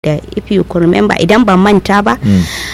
da if you could remember idan ban manta ba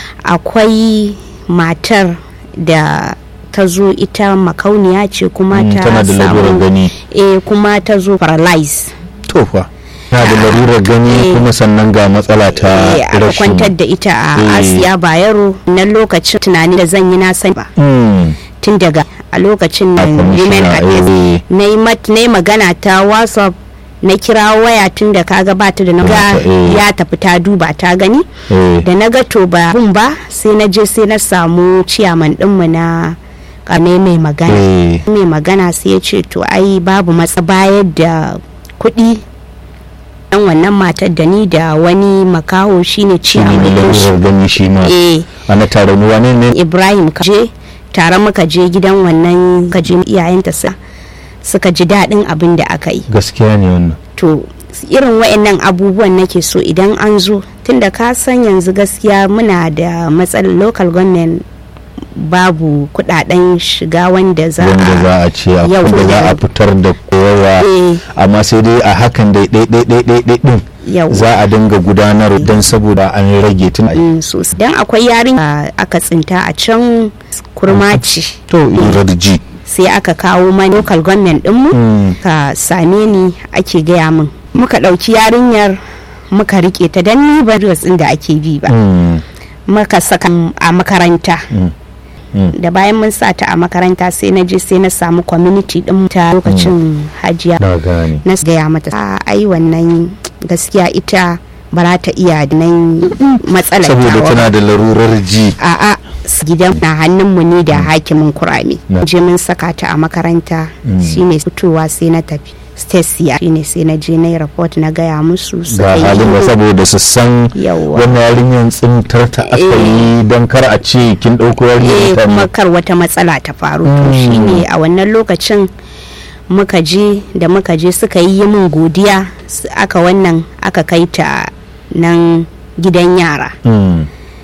akwai matar da ta zo ita makauniya ce kuma ta tana da lalurar gani eh kuma ta zo paralyze to fa tana da larurar gani kuma sannan ga matsala ta eh aka rashin kwantar da ita a Eh. asiya bayero na lokacin tunani da zan yi na sani ba Mm, tun daga a lokacin a nan women kwamishina, affairs eh, na yi mat- na yi magana ta whatsapp na kira waya tun da kaga ba ta da na ga Eh. ya tafi ta duba ta gani eh, da na ga to ba bun ba sai na je sai na samu ciyaman dinmu na kame mai magana eh, mai magana sai ya ce to ai babu matsa bayar da kuɗi dan wannan matar da ni da wani makaho shine shi ne ciyaman mai din shi larurar gani shi ma eh ana tare ni wane ne ibrahim ka je tare muka je gidan wannan ka je iyayenta sa suka ji daɗin abin da aka yi gaskiya ne wannan to irin wa'annan abubuwan nake so idan an zo tunda ka san yanzu gaskiya muna da matsalar local government babu kudaden shiga wanda za wanda za a ce a Yau da za da- a fitar da kowa Eh. amma sai dai a hakan dai dai dai dai dai dai din Yau. za a dinga gudanar don saboda an rage tun Mm, sosai dan akwai yarin da aka tsinta a can kurmaci to irarji sai aka kawo mani local government dinmu Mm. ka same ni ake gaya min muka ɗauki yarinyar muka rike ta dan ni ba ɗin da ake bi ba Mm, muka saka a makaranta mm, mm. da bayan mun sa ta a makaranta sai na je sai na samu community din ta lokacin hajiya na gane na gaya mata "A, ai wannan gaskiya ita ba za ta iya nan matsalar saboda tawa ba." tana da larurar ji a'a s- gidan na hannunmu ne da hakimin kurame Na. je mun saka ta a makaranta shine fitowa sai na tafi stacia shine sai na je na yi report na gaya musu suka ga yi halin da shiru. saboda su san Yawwa. wannan yarinyar tsintar ta aka Eh. yi don kar a ce kin ɗauko eh yarinyar ta kuma kar wata matsala ta faru to shine a wannan lokacin muka je da muka je suka yi min godiya s- aka wannan aka kai ta nan gidan yara Mm,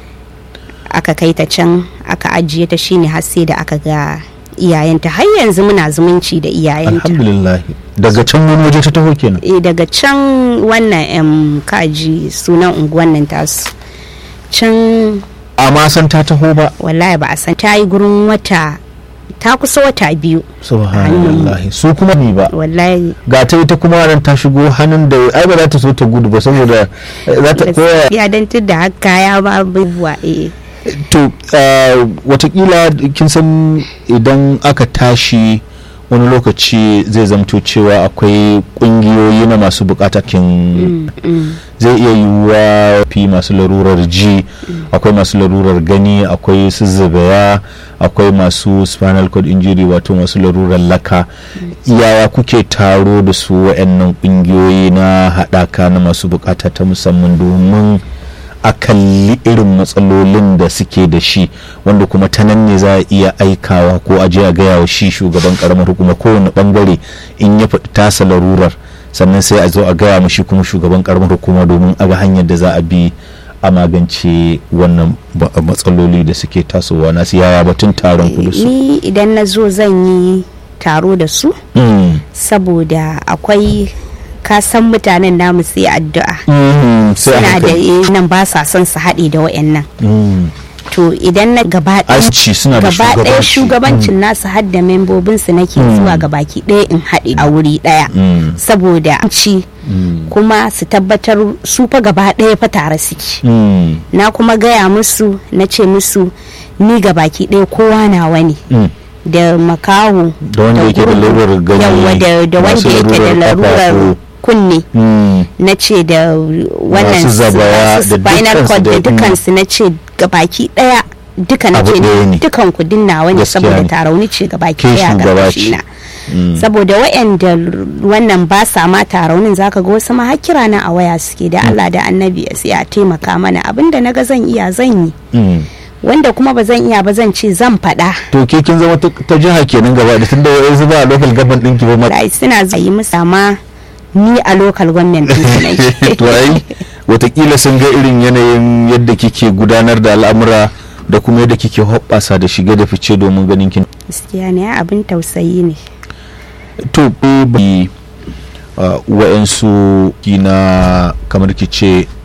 aka kai ta can aka ajiye ta shine har sai da aka ga iyayenta har yanzu muna zumunci da iyayenta alhamdulillah daga can wani waje ta taho kenan eh daga can wannan em kaji sunan unguwan nan tasu can amma san ta taho ba wallahi ba a san ta yi gurin wata ta kusa wata biyu subhanallah su kuma ni ba wallahi ga ta ita kuma ran ta shigo hannun da ai ba za ta so ta gudu ba saboda eh, za ta koya ya dan da haka ya ba abubuwa eh to uh, watakila kin san idan aka tashi wani lokaci zai zamto cewa akwai kungiyoyi na masu bukata kin zai iya yiwuwa fi masu larurar ji akwai masu larurar gani akwai su zubaya akwai masu spinal cord injury wato masu larurar laka yaya kuke taro da su wa'annan kungiyoyi na haɗaka na masu bukata ta musamman domin a kalli irin matsalolin da suke da shi wanda kuma ta nan ne za a iya aikawa ko a je a gaya wa shi shugaban karamar hukuma kowane bangare in ya faɗi tasa larurar sannan sai a zo a gaya ma shi kuma shugaban karamar hukuma domin a ga hanyar da za a bi a magance wannan ba- matsaloli da suke tasowa nasu yaya batun taron ku da su ni idan na zo zan yi taro da su Mm. saboda akwai kasan mutanen namu sai addu'a Mm, sai a suna da hankali. eh, nan ba sa son su haɗe da wayannan Mm. to idan na gaba ɗaya Asci suna da gaba ɗaya shugabanci. shugabancin nasu har da membobinsu nake zuwa ga baki ɗaya in haɗe a wuri ɗaya Mm. saboda ci kuma su tabbatar su fa gaba ɗaya fa tare suke Mm. na kuma gaya musu na ce musu ni ga baki ɗaya kowa nawa ne Mm. da makaho Da wanda yake da gurgu, larurar gani, yawwa da, da masu wanda yake da larurar larurar ƙafafu. kunne Mm. na ce da wannan Masu zabaya masu da spinal dukkansu cord da da- dukansu na ce gabaki daya duka na Abu ce ɗaya ne. dukan ku dinna wani Gaskiya saboda ne. tarauni ce gabaki Ke daya shugaba karkashi ce. na saboda wayanda wannan ba sa ma taraunin zaka ga wasu ma har kira na a waya suke da Allah da annabi ya sai a taimaka mana abinda naga zan iya zan yi Mm. wanda kuma ba zan iya ba zan ce zan faɗa to ke kin zama ta ta jiha kenan gaba da tunda wa'yansu ba a local government ɗinki ba ma da suna zai yi musu amma ni a local government din su nake to ai watakila sun ga irin yanayin yadda kike gudanar da al'amura da kuma yadda kike hoɓɓasa da shige da fice domin ganin kin gaskiya ne abin tausayi ne to bi wa'yansu kina kamar ki ce